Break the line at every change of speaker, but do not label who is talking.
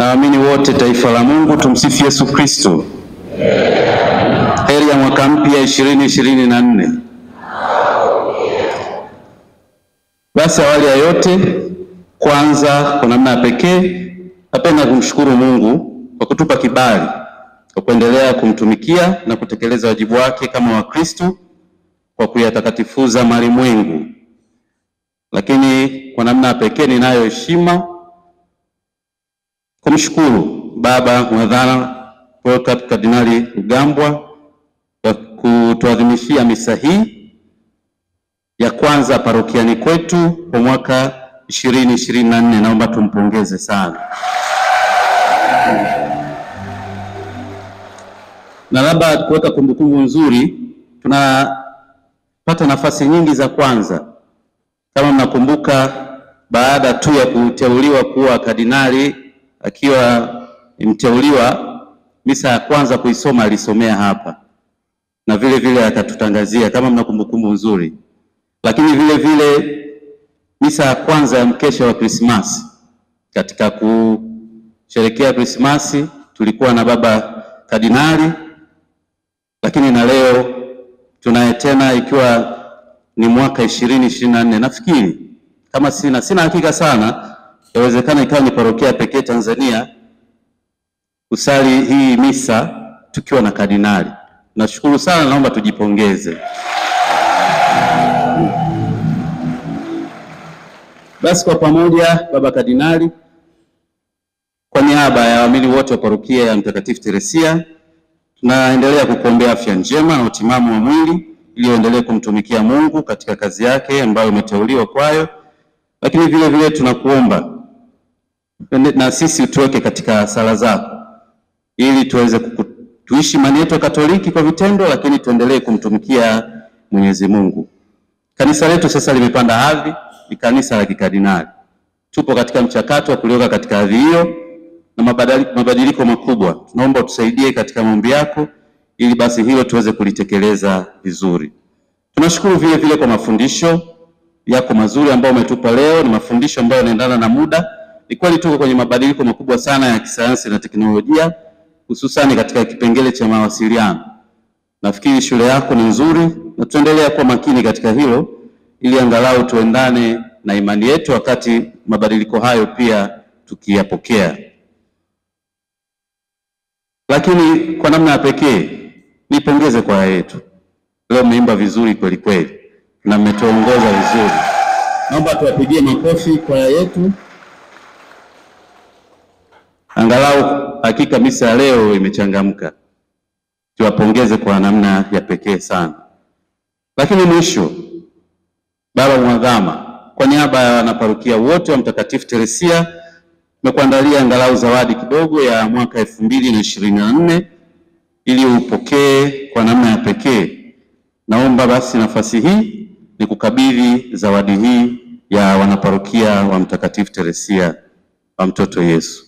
na waamini wote taifa la Mungu, tumsifu Yesu Kristo. Heri ya mwaka mpya ishirini ishirini na nne. Basi awali ya yote, kwanza kwa namna ya pekee napenda kumshukuru Mungu kwa kutupa kibali kwa kuendelea kumtumikia na kutekeleza wajibu wake kama Wakristo kwa kuyatakatifuza malimwengu. Lakini kwa namna ya pekee ninayo heshima kumshukuru Baba Mwadhara Polycarp Kardinali Rugambwa kwa kutuadhimishia misa hii ya kwanza parokiani kwetu kwa mwaka ishirini ishirini na nne. Naomba tumpongeze sana, na labda kuweka kumbukumbu nzuri, tunapata nafasi nyingi za kwanza. Kama mnakumbuka, baada tu ya kuteuliwa kuwa kardinali akiwa mteuliwa, misa ya kwanza kuisoma alisomea hapa na vile vile akatutangazia, kama mna kumbukumbu nzuri. Lakini vile vile misa ya kwanza ya mkesha wa Krismasi, katika kusherekea Krismasi tulikuwa na baba kardinali, lakini na leo tunaye tena, ikiwa ni mwaka ishirini ishirini na nne nafikiri, kama sina sina hakika sana yawezekana ikawa ni parokia pekee Tanzania kusali hii misa tukiwa na kardinali. Nashukuru sana, naomba tujipongeze. Basi kwa pamoja, baba kardinali, kwa niaba ya waamini wote wa parokia ya Mtakatifu Teresia tunaendelea kukuombea afya njema na utimamu wa mwili ili uendelee kumtumikia Mungu katika kazi yake ambayo umeteuliwa kwayo, lakini vile vile tunakuomba na sisi tuweke katika sala zako ili tuweze tuishi imani yetu ya Katoliki kwa vitendo, lakini tuendelee kumtumikia Mwenyezi Mungu. Kanisa letu sasa limepanda hadhi, ni kanisa la kikardinali. Tupo katika mchakato wa kuliweka katika hadhi hiyo na mabadiliko makubwa. Tunaomba utusaidie katika maombi yako ili basi hilo tuweze kulitekeleza vizuri. Tunashukuru vile vile kwa mafundisho yako mazuri ambayo umetupa leo. Ni mafundisho ambayo yanaendana na muda. Ni kweli tuko kwenye mabadiliko makubwa sana ya kisayansi na teknolojia, hususani katika kipengele cha mawasiliano. Nafikiri shule yako ni nzuri na tuendelea kuwa makini katika hilo, ili angalau tuendane na imani yetu wakati mabadiliko hayo pia tukiyapokea. Lakini kwa namna ya pekee nipongeze kwaya yetu, leo mmeimba vizuri kweli kweli na mmetuongoza vizuri. Naomba tuwapigie makofi kwaya yetu. Angalau hakika misa ya leo imechangamka, tuwapongeze kwa namna ya pekee sana. Lakini mwisho, Baba Mwadhama, kwa niaba ya wanaparokia wote wa Mtakatifu Teresia tumekuandalia angalau zawadi kidogo ya mwaka elfu mbili na ishirini na nne ili upokee kwa namna ya pekee. Naomba basi nafasi hii ni kukabidhi zawadi hii ya wanaparokia wa Mtakatifu Teresia wa Mtoto Yesu.